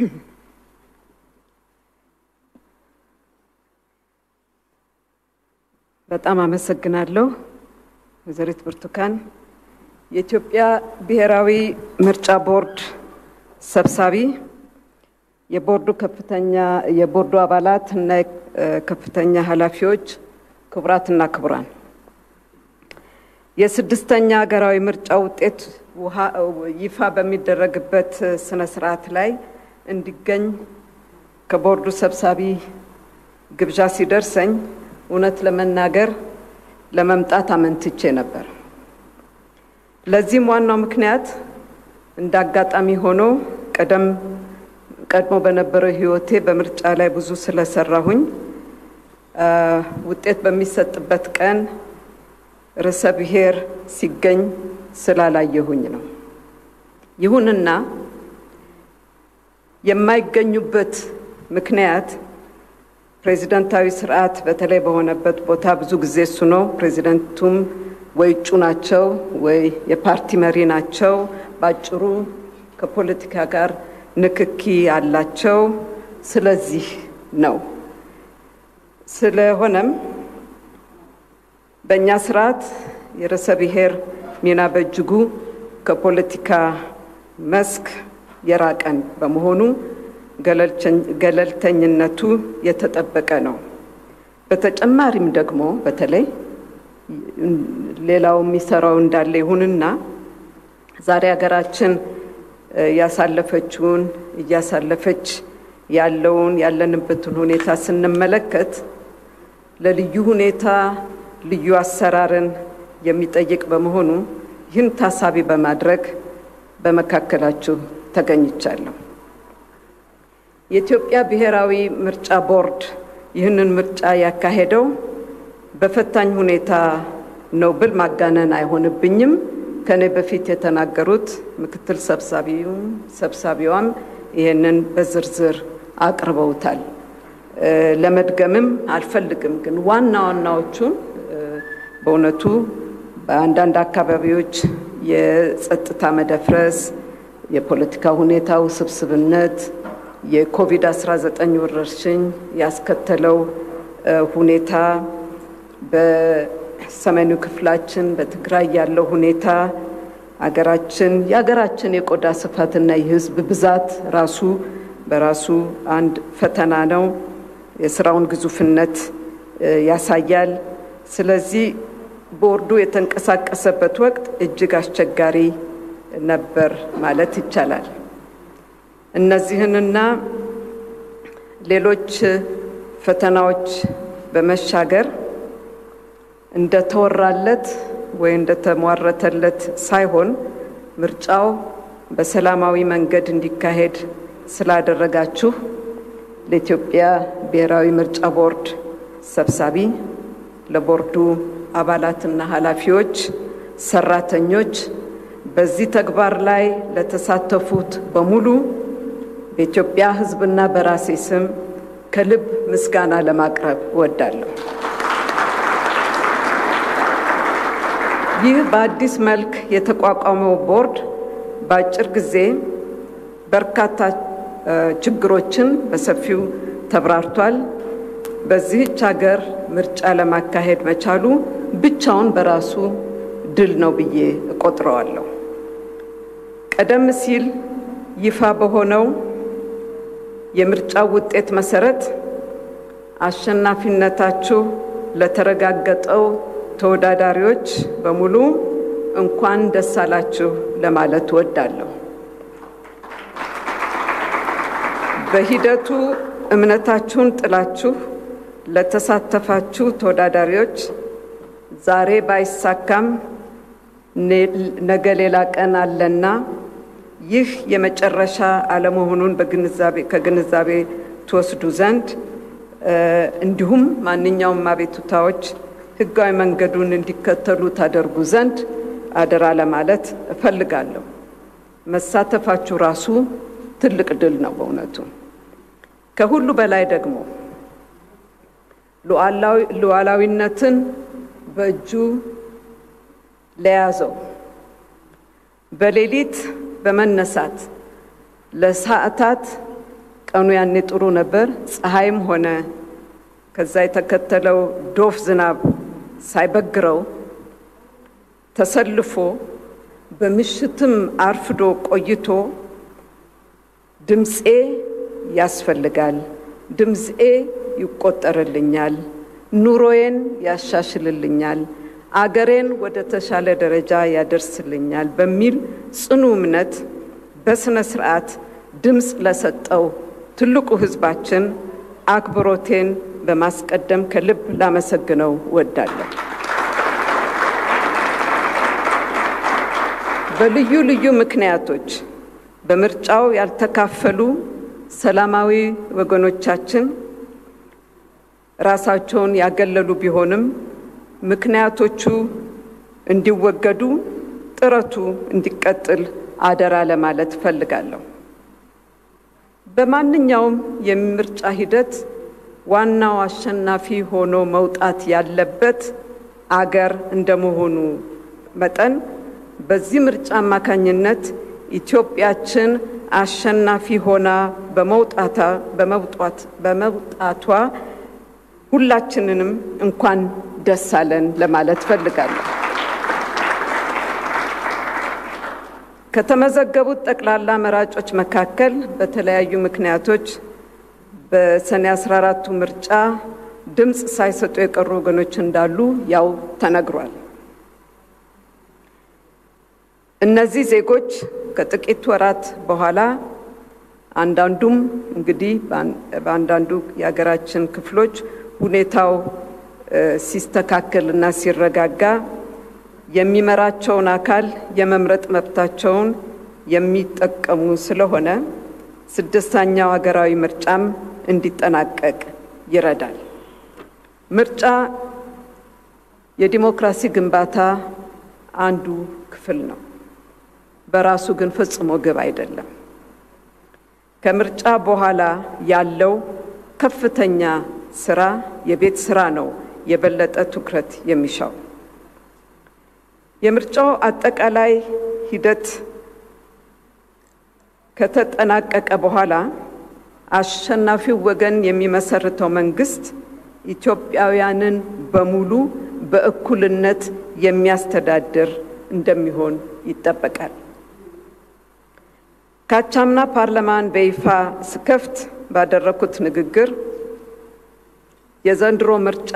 በጣም አመሰግናለሁ ወይዘሪት ብርቱካን። የኢትዮጵያ ብሔራዊ ምርጫ ቦርድ ሰብሳቢ፣ የቦርዱ ከፍተኛ የቦርዱ አባላት እና ከፍተኛ ኃላፊዎች፣ ክቡራትና ክቡራን የስድስተኛ ሀገራዊ ምርጫ ውጤት ይፋ በሚደረግበት ስነ ስርዓት ላይ እንዲገኝ ከቦርዱ ሰብሳቢ ግብዣ ሲደርሰኝ እውነት ለመናገር ለመምጣት አመንትቼ ነበር። ለዚህም ዋናው ምክንያት እንደ አጋጣሚ ሆኖ ቀደም ቀድሞ በነበረው ሕይወቴ በምርጫ ላይ ብዙ ስለሰራሁኝ ውጤት በሚሰጥበት ቀን ርዕሰ ብሔር ሲገኝ ስላላየሁኝ ነው። ይሁንና የማይገኙበት ምክንያት ፕሬዚደንታዊ ስርዓት በተለይ በሆነበት ቦታ ብዙ ጊዜ እሱ ነው። ፕሬዚደንቱም ወይ እጩ ናቸው ወይ የፓርቲ መሪ ናቸው። ባጭሩ ከፖለቲካ ጋር ንክኪ አላቸው። ስለዚህ ነው። ስለሆነም በእኛ ስርዓት የርዕሰ ብሔር ሚና በእጅጉ ከፖለቲካ መስክ የራቀን በመሆኑ ገለልተኝነቱ የተጠበቀ ነው። በተጨማሪም ደግሞ በተለይ ሌላው የሚሰራው እንዳለ ይሁንና ዛሬ ሀገራችን ያሳለፈችውን እያሳለፈች ያለውን ያለንበትን ሁኔታ ስንመለከት ለልዩ ሁኔታ ልዩ አሰራርን የሚጠይቅ በመሆኑ ይህን ታሳቢ በማድረግ በመካከላችሁ ተገኝቻለሁ። የኢትዮጵያ ብሔራዊ ምርጫ ቦርድ ይህንን ምርጫ ያካሄደው በፈታኝ ሁኔታ ነው ብል ማጋነን አይሆንብኝም። ከኔ በፊት የተናገሩት ምክትል ሰብሳቢውም ሰብሳቢዋም ይህንን በዝርዝር አቅርበውታል። ለመድገምም አልፈልግም። ግን ዋና ዋናዎቹን በእውነቱ በአንዳንድ አካባቢዎች የጸጥታ መደፍረስ፣ የፖለቲካ ሁኔታ ውስብስብነት፣ የኮቪድ-19 ወረርሽኝ ያስከተለው ሁኔታ፣ በሰሜኑ ክፍላችን በትግራይ ያለው ሁኔታ፣ አገራችን የሀገራችን የቆዳ ስፋትና የሕዝብ ብዛት ራሱ በራሱ አንድ ፈተና ነው። የስራውን ግዙፍነት ያሳያል። ስለዚህ ቦርዱ የተንቀሳቀሰበት ወቅት እጅግ አስቸጋሪ ነበር ማለት ይቻላል። እነዚህንና ሌሎች ፈተናዎች በመሻገር እንደተወራለት ወይ እንደተሟረተለት ሳይሆን ምርጫው በሰላማዊ መንገድ እንዲካሄድ ስላደረጋችሁ ለኢትዮጵያ ብሔራዊ ምርጫ ቦርድ ሰብሳቢ፣ ለቦርዱ አባላትና ኃላፊዎች፣ ሰራተኞች፣ በዚህ ተግባር ላይ ለተሳተፉት በሙሉ በኢትዮጵያ ሕዝብና በራሴ ስም ከልብ ምስጋና ለማቅረብ እወዳለሁ። ይህ በአዲስ መልክ የተቋቋመው ቦርድ በአጭር ጊዜ በርካታ ችግሮችን በሰፊው ተብራርቷል። በዚህች ሀገር ምርጫ ለማካሄድ መቻሉ ብቻውን በራሱ ድል ነው ብዬ እቆጥረዋለሁ። ቀደም ሲል ይፋ በሆነው የምርጫ ውጤት መሰረት አሸናፊነታችሁ ለተረጋገጠው ተወዳዳሪዎች በሙሉ እንኳን ደስ አላችሁ ለማለት እወዳለሁ። በሂደቱ እምነታችሁን ጥላችሁ ለተሳተፋችሁ ተወዳዳሪዎች ዛሬ ባይሳካም ነገ ሌላ ቀን አለና ይህ የመጨረሻ አለመሆኑን ከግንዛቤ ትወስዱ ዘንድ እንዲሁም ማንኛውም አቤቱታዎች ሕጋዊ መንገዱን እንዲከተሉ ታደርጉ ዘንድ አደራ ለማለት እፈልጋለሁ። መሳተፋችሁ ራሱ ትልቅ ድል ነው በእውነቱ። ከሁሉ በላይ ደግሞ ሉዓላዊነትን በእጁ ለያዘው በሌሊት በመነሳት ለሰዓታት ቀኑ ያኔ ጥሩ ነበር። ፀሐይም ሆነ ከዛ የተከተለው ዶፍ ዝናብ ሳይበግረው ተሰልፎ በምሽትም አርፍዶ ቆይቶ ድምፄ ያስፈልጋል፣ ድምፄ ይቆጠርልኛል፣ ኑሮዬን ያሻሽልልኛል፣ አገሬን ወደ ተሻለ ደረጃ ያደርስልኛል በሚል ጽኑ እምነት በስነ ስርዓት ድምፅ ለሰጠው ትልቁ ሕዝባችን አክብሮቴን በማስቀደም ከልብ ላመሰግነው እወዳለሁ። በልዩ ልዩ ምክንያቶች በምርጫው ያልተካፈሉ ሰላማዊ ወገኖቻችን ራሳቸውን ያገለሉ ቢሆንም ምክንያቶቹ እንዲወገዱ ጥረቱ እንዲቀጥል አደራ ለማለት እፈልጋለሁ። በማንኛውም የምርጫ ሂደት ዋናው አሸናፊ ሆኖ መውጣት ያለበት አገር እንደመሆኑ መጠን በዚህ ምርጫ አማካኝነት ኢትዮጵያችን አሸናፊ ሆና በመውጣታ በመውጣት በመውጣቷ ሁላችንንም እንኳን ደስ አለን ለማለት ፈልጋለሁ። ከተመዘገቡት ጠቅላላ መራጮች መካከል በተለያዩ ምክንያቶች በሰኔ 14ቱ ምርጫ ድምፅ ሳይሰጡ የቀሩ ወገኖች እንዳሉ ያው ተነግሯል። እነዚህ ዜጎች ከጥቂት ወራት በኋላ አንዳንዱም እንግዲህ በአንዳንዱ የሀገራችን ክፍሎች ሁኔታው ሲስተካከል እና ሲረጋጋ የሚመራቸውን አካል የመምረጥ መብታቸውን የሚጠቀሙ ስለሆነ ስድስተኛው ሀገራዊ ምርጫም እንዲጠናቀቅ ይረዳል። ምርጫ የዲሞክራሲ ግንባታ አንዱ ክፍል ነው። በራሱ ግን ፈጽሞ ግብ አይደለም። ከምርጫ በኋላ ያለው ከፍተኛ ስራ የቤት ስራ ነው የበለጠ ትኩረት የሚሻው። የምርጫው አጠቃላይ ሂደት ከተጠናቀቀ በኋላ አሸናፊው ወገን የሚመሰርተው መንግስት ኢትዮጵያውያንን በሙሉ በእኩልነት የሚያስተዳድር እንደሚሆን ይጠበቃል። ካቻምና ፓርላማን በይፋ ስከፍት ባደረኩት ንግግር የዘንድሮ ምርጫ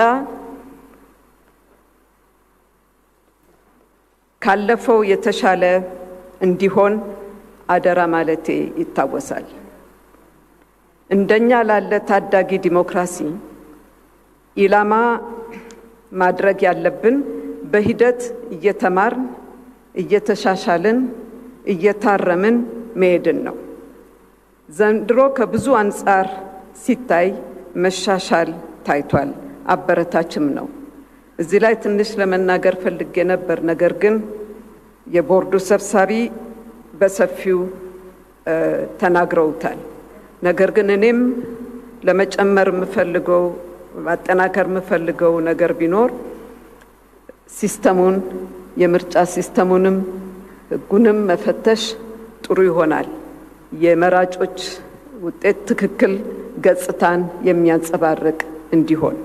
ካለፈው የተሻለ እንዲሆን አደራ ማለቴ ይታወሳል። እንደኛ ላለ ታዳጊ ዲሞክራሲ ኢላማ ማድረግ ያለብን በሂደት እየተማርን እየተሻሻልን እየታረምን መሄድን ነው። ዘንድሮ ከብዙ አንጻር ሲታይ መሻሻል ታይቷል፣ አበረታችም ነው። እዚህ ላይ ትንሽ ለመናገር ፈልጌ ነበር። ነገር ግን የቦርዱ ሰብሳቢ በሰፊው ተናግረውታል። ነገር ግን እኔም ለመጨመር የምፈልገው ማጠናከር የምፈልገው ነገር ቢኖር ሲስተሙን የምርጫ ሲስተሙንም ሕጉንም መፈተሽ ጥሩ ይሆናል። የመራጮች ውጤት ትክክል ገጽታን የሚያንጸባርቅ እንዲሆን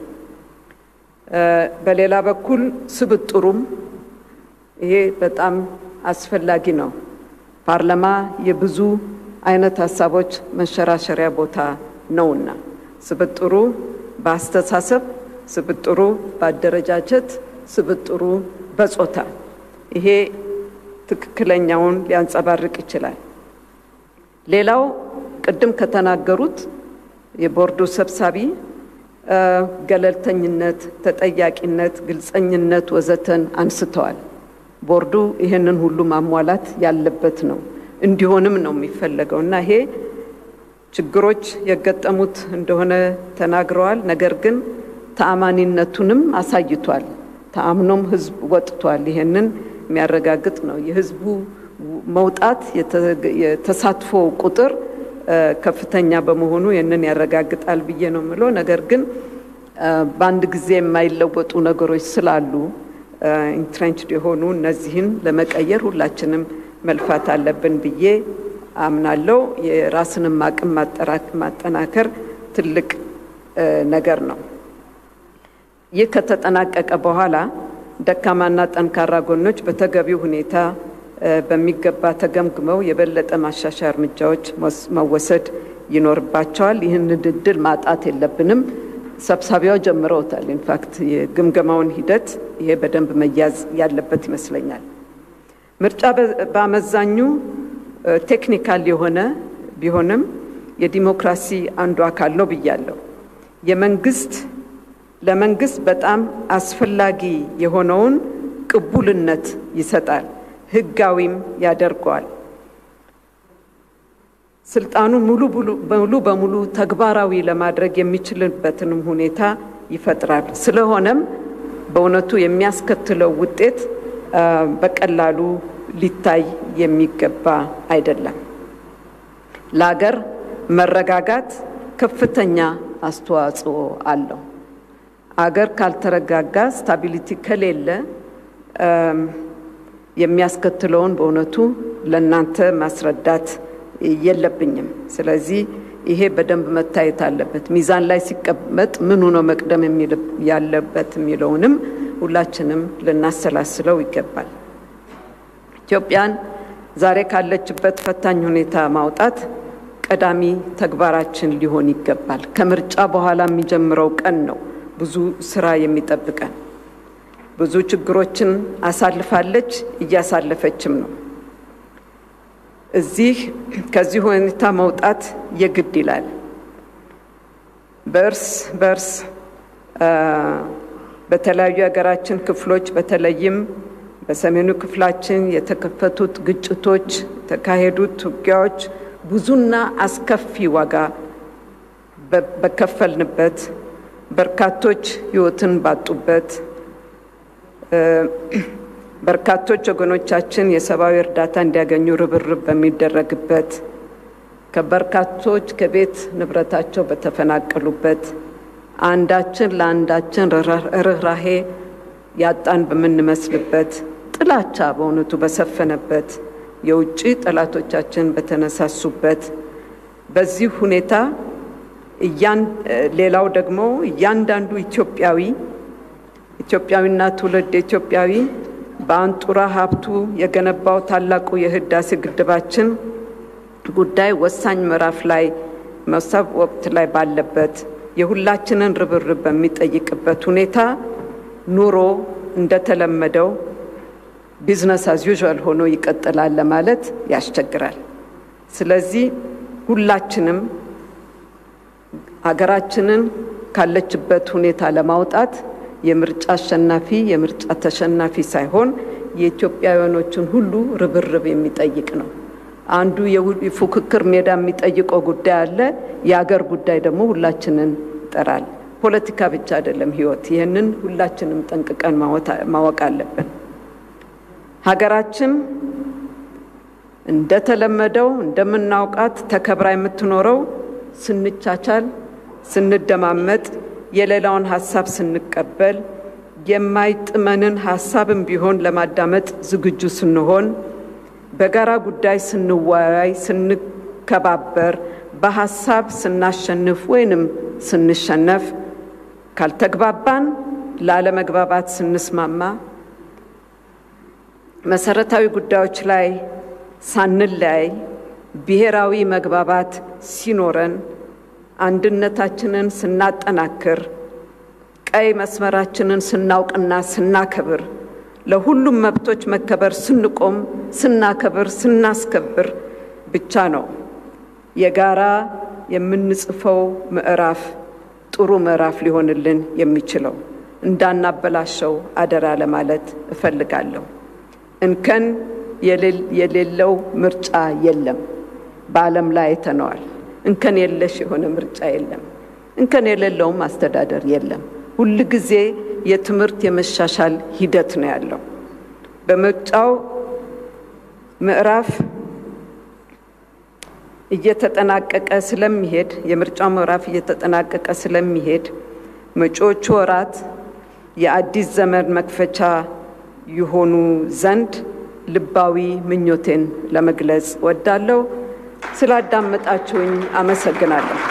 በሌላ በኩል ስብጥሩም ይሄ በጣም አስፈላጊ ነው። ፓርላማ የብዙ አይነት ሀሳቦች መንሸራሸሪያ ቦታ ነውና ስብጥሩ በአስተሳሰብ፣ ስብጥሩ በአደረጃጀት፣ ስብጥሩ በጾታ ይሄ ትክክለኛውን ሊያንጸባርቅ ይችላል። ሌላው ቅድም ከተናገሩት የቦርዱ ሰብሳቢ ገለልተኝነት፣ ተጠያቂነት፣ ግልጸኝነት ወዘተን አንስተዋል። ቦርዱ ይህንን ሁሉ ማሟላት ያለበት ነው እንዲሆንም ነው የሚፈለገው እና ይሄ ችግሮች የገጠሙት እንደሆነ ተናግረዋል። ነገር ግን ተአማኒነቱንም አሳይቷል። ተአምኖም ህዝብ ወጥቷል። ይሄንን የሚያረጋግጥ ነው። የህዝቡ መውጣት የተሳትፎ ቁጥር ከፍተኛ በመሆኑ ይህንን ያረጋግጣል ብዬ ነው የምለው። ነገር ግን በአንድ ጊዜ የማይለወጡ ነገሮች ስላሉ ኢንትሬንችድ የሆኑ እነዚህን ለመቀየር ሁላችንም መልፋት አለብን ብዬ አምናለው። የራስንም አቅም ማጠናከር ትልቅ ነገር ነው። ይህ ከተጠናቀቀ በኋላ ደካማና ጠንካራ ጎኖች በተገቢው ሁኔታ በሚገባ ተገምግመው የበለጠ ማሻሻያ እርምጃዎች መወሰድ ይኖርባቸዋል። ይህንን እድል ማጣት የለብንም። ሰብሳቢያው ጀምረውታል። ኢንፋክት የግምገማውን ሂደት ይሄ በደንብ መያዝ ያለበት ይመስለኛል። ምርጫ በአመዛኙ ቴክኒካል የሆነ ቢሆንም የዲሞክራሲ አንዱ አካል ነው ብያለሁ። የመንግስት ለመንግስት በጣም አስፈላጊ የሆነውን ቅቡልነት ይሰጣል፣ ህጋዊም ያደርገዋል። ስልጣኑን ሙሉ ሙሉ በሙሉ ተግባራዊ ለማድረግ የሚችልበትንም ሁኔታ ይፈጥራል። ስለሆነም በእውነቱ የሚያስከትለው ውጤት በቀላሉ ሊታይ የሚገባ አይደለም። ለሀገር መረጋጋት ከፍተኛ አስተዋጽኦ አለው። አገር ካልተረጋጋ ስታቢሊቲ ከሌለ የሚያስከትለውን በእውነቱ ለእናንተ ማስረዳት የለብኝም። ስለዚህ ይሄ በደንብ መታየት አለበት። ሚዛን ላይ ሲቀመጥ ምኑ ነው መቅደም ያለበት የሚለውንም ሁላችንም ልናሰላስለው ይገባል። ኢትዮጵያን ዛሬ ካለችበት ፈታኝ ሁኔታ ማውጣት ቀዳሚ ተግባራችን ሊሆን ይገባል። ከምርጫ በኋላ የሚጀምረው ቀን ነው ብዙ ስራ የሚጠብቀን። ብዙ ችግሮችን አሳልፋለች፣ እያሳለፈችም ነው። እዚህ ከዚህ ሁኔታ መውጣት የግድ ይላል። በእርስ በእርስ በተለያዩ የሀገራችን ክፍሎች በተለይም በሰሜኑ ክፍላችን የተከፈቱት ግጭቶች፣ የተካሄዱት ውጊያዎች ብዙና አስከፊ ዋጋ በከፈልንበት በርካቶች ሕይወትን ባጡበት በርካቶች ወገኖቻችን የሰብአዊ እርዳታ እንዲያገኙ ርብርብ በሚደረግበት ከበርካቶች ከቤት ንብረታቸው በተፈናቀሉበት አንዳችን ለአንዳችን ርኅራሄ ያጣን በምንመስልበት ጥላቻ በእውነቱ በሰፈነበት የውጭ ጠላቶቻችን በተነሳሱበት በዚህ ሁኔታ ሌላው ደግሞ እያንዳንዱ ኢትዮጵያዊ ኢትዮጵያዊና ትውልድ ኢትዮጵያዊ በአንጡራ ሀብቱ የገነባው ታላቁ የህዳሴ ግድባችን ጉዳይ ወሳኝ ምዕራፍ ላይ መሰብ ወቅት ላይ ባለበት የሁላችንን ርብርብ በሚጠይቅበት ሁኔታ ኑሮ እንደተለመደው ቢዝነስ አዝ ዩዥዋል ሆኖ ይቀጥላል ለማለት ያስቸግራል። ስለዚህ ሁላችንም ሀገራችንን ካለችበት ሁኔታ ለማውጣት የምርጫ አሸናፊ የምርጫ ተሸናፊ ሳይሆን የኢትዮጵያውያኖችን ሁሉ ርብርብ የሚጠይቅ ነው። አንዱ የፉክክር ሜዳ የሚጠይቀው ጉዳይ አለ። የሀገር ጉዳይ ደግሞ ሁላችንን ይጠራል። ፖለቲካ ብቻ አይደለም ህይወት። ይህንን ሁላችንም ጠንቅቀን ማወቅ አለብን። ሀገራችን እንደተለመደው እንደምናውቃት ተከብራ የምትኖረው ስንቻቻል፣ ስንደማመጥ፣ የሌላውን ሀሳብ ስንቀበል፣ የማይጥመንን ሀሳብም ቢሆን ለማዳመጥ ዝግጁ ስንሆን፣ በጋራ ጉዳይ ስንወያይ፣ ስንከባበር፣ በሀሳብ ስናሸንፍ ወይንም ስንሸነፍ፣ ካልተግባባን ላለመግባባት ስንስማማ፣ መሰረታዊ ጉዳዮች ላይ ሳንለያይ ብሔራዊ መግባባት ሲኖረን አንድነታችንን ስናጠናክር ቀይ መስመራችንን ስናውቅና ስናከብር ለሁሉም መብቶች መከበር ስንቆም ስናከብር ስናስከብር ብቻ ነው የጋራ የምንጽፈው ምዕራፍ ጥሩ ምዕራፍ ሊሆንልን የሚችለው። እንዳናበላሸው አደራ ለማለት እፈልጋለሁ። እንከን የሌለው ምርጫ የለም። በዓለም ላይ አይተነዋል። እንከን የለሽ የሆነ ምርጫ የለም። እንከን የሌለውም አስተዳደር የለም። ሁል ጊዜ የትምህርት የመሻሻል ሂደት ነው ያለው። በምርጫው ምዕራፍ እየተጠናቀቀ ስለሚሄድ የምርጫው ምዕራፍ እየተጠናቀቀ ስለሚሄድ መጪዎቹ ወራት የአዲስ ዘመን መክፈቻ ይሆኑ ዘንድ ልባዊ ምኞቴን ለመግለጽ ወዳለሁ። ስላዳመጣችሁኝ አመሰግናለሁ።